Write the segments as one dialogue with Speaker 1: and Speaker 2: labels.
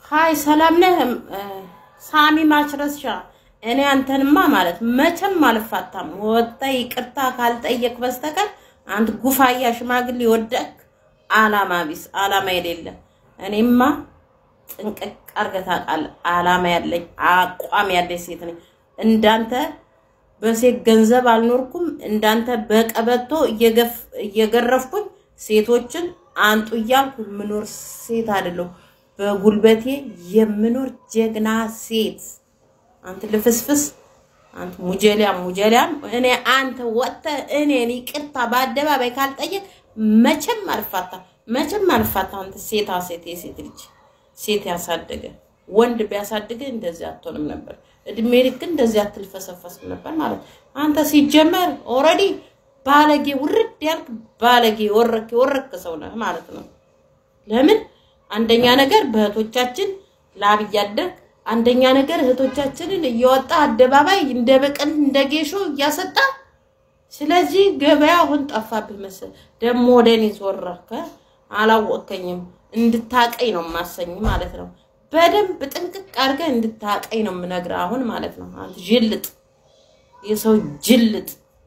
Speaker 1: ሀይ ሰላም ነህ? ሳሚ ማችረሻ እኔ አንተንማ ማለት መቼም አልፋታም። ወጣ ይቅርታ ካልጠየቅ በስተቀር አንተ ጉፋያ ሽማግሌ ወደክ አላማ ቢስ አላማ የሌለ እኔማ ጥንቅቅ አድርገህ ታውቃለህ። አላማ ያለኝ አቋም ያለኝ ሴት ነኝ። እንዳንተ በሴት ገንዘብ አልኖርኩም። እንዳንተ በቀበቶ እየገረፍኩኝ ሴቶችን አንጡ እያልኩ የምኖር ሴት አይደለሁም። በጉልበቴ የምኖር ጀግና ሴት። አንተ ልፍስፍስ፣ አንተ ሙጀሊያም ሙጀሊያም። እኔ አንተ ወጥተህ እኔን ይቅርታ በአደባባይ ካልጠየቅ መቼም አልፋታ፣ መቼም አልፋታ። አንተ ሴታ ሴት፣ የሴት ልጅ ሴት ያሳደገ ወንድ ቢያሳድግ እንደዚህ አትሆንም ነበር። እድሜ ልክ እንደዚህ አትልፈሰፈስም ነበር ማለት አንተ ሲጀመር ኦልሬዲ ባለጌ ውርድ ያልክ ባለጌ ወረክ ወረክ ሰው ነህ ማለት ነው። ለምን አንደኛ ነገር በእህቶቻችን ላብ እያደረግ፣ አንደኛ ነገር እህቶቻችንን እየወጣ አደባባይ እንደ በቀል እንደ ጌሾ እያሰጣ። ስለዚህ ገበያ አሁን ጠፋብህ መሰል። ደግሞ ወደ እኔ ዞረከ። አላወቀኝም። እንድታቀኝ ነው የማሰኝ ማለት ነው። በደንብ ጥንቅቅ አድርገህ እንድታቀኝ ነው የምነግርህ አሁን ማለት ነው። አንተ ጅልጥ፣ የሰው ጅልጥ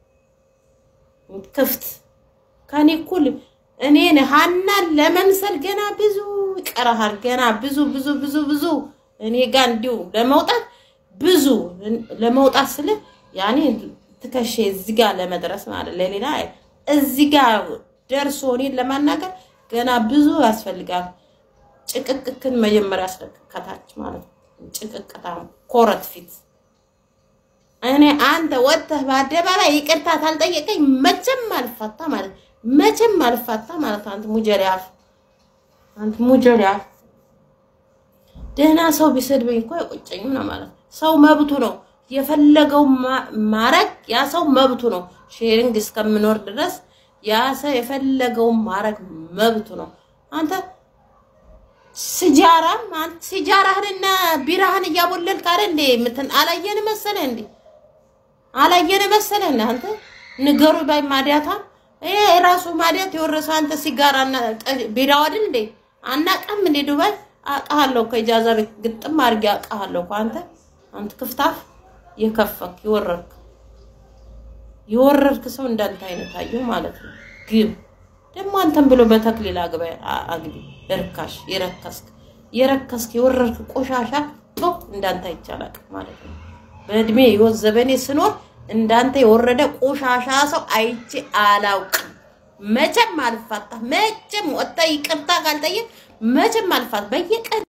Speaker 1: ክፍት ከኔ እኩል እኔን ሀናን ለመምሰል ገና ብዙ ይቀርሃል። ገና ብዙ ብዙ ብዙ ብዙ እኔ ጋር እንዲሁ ለመውጣት ብዙ ለመውጣት ስለ ያኔ ትከሼ እዚህ ጋር ለመድረስ ማለት ለሌላ እዚህ ጋር ደርሶ እኔን ለማናገር ገና ብዙ ያስፈልጋል። ጭቅቅክን መጀመሪያ ያስለቅከታች ማለት ነው። ጭቅቅታ ኮረት ፊት እኔ አንተ ወጥተህ በአደባባይ ይቅርታ ካልጠየቀኝ መቼም አልፋታ ማለት መቼም አልፋታ ማለት አንተ ሙጀሪያፍ አንተ ሙጀሪያፍ ደህና ሰው ቢሰድበኝ እኮ አይቆጨኝም ነው ማለት ሰው መብቱ ነው የፈለገው ማረግ ያ ሰው መብቱ ነው ሼሪንግ እስከምኖር ድረስ ያ ሰው የፈለገውን ማረግ መብቱ ነው አንተ ሲጃራም አንተ ሲጃራህንና ቢራህን እያቦለልክ አይደል እንዴ ምትን አላየን መሰለህ እንዴ አላየን መሰለህ እንዴ አንተ ንገሩ ባይ ማዲያታ ይሄ የራሱ ማዲያት የወረሰው አንተ ሲጋራና ቢራው አይደል እንዴ አናቀም እንዴ ዱባይ አውቃለሁ እኮ ኢጃዛ ቤት ግጥም አድርጌ አውቃለሁ እኮ አንተ አንተ ክፍታፍ የከፈክ የወረድክ የወረድክ ሰው እንዳንተ አይነት አየሁ ማለት ነው ግብ ደግሞ አንተም ብሎ በተክሊል አግባ አግቢ እርካሽ የረከስክ የረከስክ የወረድክ ቆሻሻ ቶ እንዳንተ አይቻላል ማለት ነው። በእድሜ ህይወት ዘበኔ ስኖር እንዳንተ የወረደ ቆሻሻ ሰው አይቼ አላውቅም። መቼም አልፋታ መቼም ወጣ ይቅርታ ካልጠየቅ መቼም አልፋት በየቀን